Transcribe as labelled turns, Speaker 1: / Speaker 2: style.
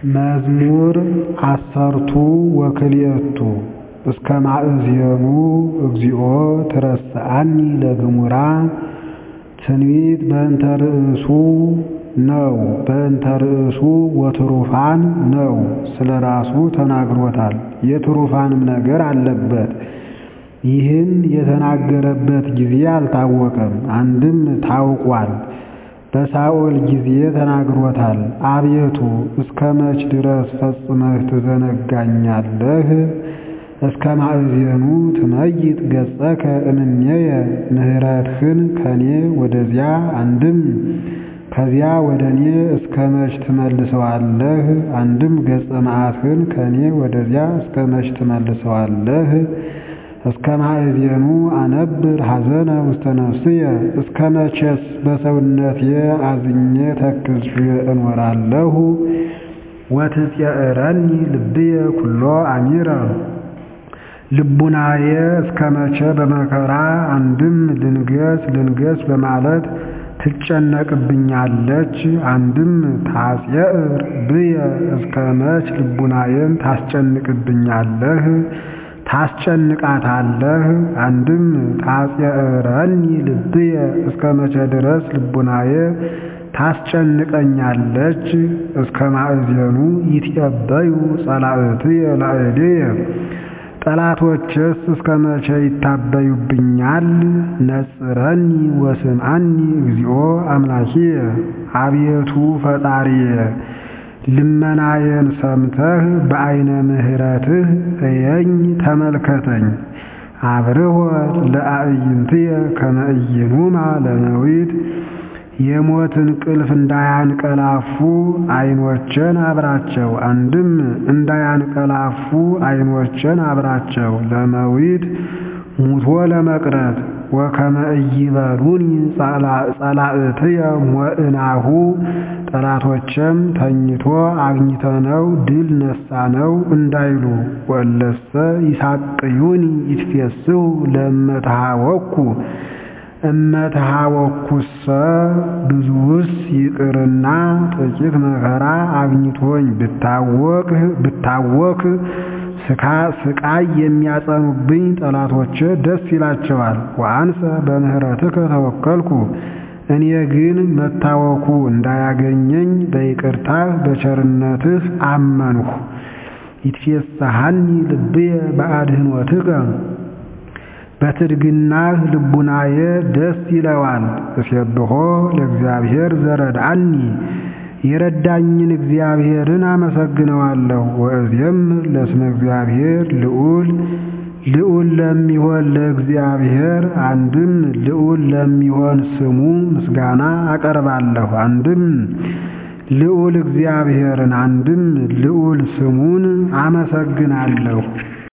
Speaker 1: መዝሙር ዐሠርቱ ወክልኤቱ እስከ ማእዜኑ እግዚኦ ትረስዓኒ ለግሙራ ትንቢት በእንተ ርእሱ ነው በእንተ ርእሱ ወትሩፋን ነው ስለ ራሱ ተናግሮታል የትሩፋንም ነገር አለበት ይህን የተናገረበት ጊዜ አልታወቀም አንድም ታውቋል በሳኦል ጊዜ ተናግሮታል አቤቱ እስከ መች ድረስ ፈጽመህ ትዘነጋኛለህ እስከ ማእዜኑ ትመይጥ ገጸከ እምኔየ ምሕረትህን ከኔ ወደዚያ አንድም ከዚያ ወደ እኔ እስከ መች ትመልሰዋለህ አንድም ገጸ መዓትህን ከኔ ወደዚያ እስከ መች ትመልሰዋለህ እስከ ማእዜኑ አነብር ሐዘነ ውስተ ነፍስየ እስከ መቼስ በሰውነቴ አዝኜ ተክዤ እኖራለሁ ወትፄእረኒ ልብየ ኩሎ አሚረ ልቡናዬ እስከ መቼ በመከራ አንድም ልንገስ ልንገስ በማለት ትጨነቅብኛለች አንድም ታፄዕር ብየ እስከ መች ልቡናዬን ታስጨንቅብኛለህ ታስጨንቃታለህ አንድም ታፄዕረኒ ልብየ እስከ መቼ ድረስ ልቡናዬ ታስጨንቀኛለች እስከ ማእዜኑ ይትዔበዩ ጸላእትየ ላዕሌየ ጠላቶችስ እስከ መቼ ይታበዩብኛል ነጽረኒ ወስምዓኒ እግዚኦ አምላኪየ አቤቱ ፈጣሪየ ልመናዬን ሰምተህ በዐይነ ምሕረትህ እየኝ ተመልከተኝ አብርሆ ለአዕይንትየ ከመ ኢይኑማ ለመዊት የሞት እንቅልፍ እንዳያንቀላፉ ዐይኖቼን አብራቸው አንድም እንዳያንቀላፉ ዐይኖቼን አብራቸው ለመዊት ሙቶ ለመቅረት ወከመ ኢይበሉኒ ጸላእትየ ሞዕናሁ ጠላቶቼም ተኝቶ አግኝተነው ድል ነሣነው እንዳይሉ ወእለሰ ይሳቅዩኒ ይትፌስሑ ለእመተሃወኩ እመተሃወኩሰ ብዙውስ ይቅርና ጥቂት መከራ አግኝቶኝ ብታወክ ስቃይ የሚያጸኑብኝ ጠላቶቼ ደስ ይላቸዋል። ወአንሰ በምህረትከ ተወከልኩ እኔ ግን መታወኩ እንዳያገኘኝ በይቅርታህ በቸርነትህ አመንሁ። ይትፌስሐኒ ልብየ በአድኅኖትከ በትድግናህ ልቡናዬ ደስ ይለዋል። እሴብሖ ለእግዚአብሔር ዘረድአኒ የረዳኝን እግዚአብሔርን አመሰግነዋለሁ። ወእዜምር ለስመ እግዚአብሔር ልዑል ልዑል ለሚሆን ለእግዚአብሔር አንድም ልዑል ለሚሆን ስሙ ምስጋና አቀርባለሁ። አንድም ልዑል እግዚአብሔርን አንድም ልዑል ስሙን አመሰግናለሁ።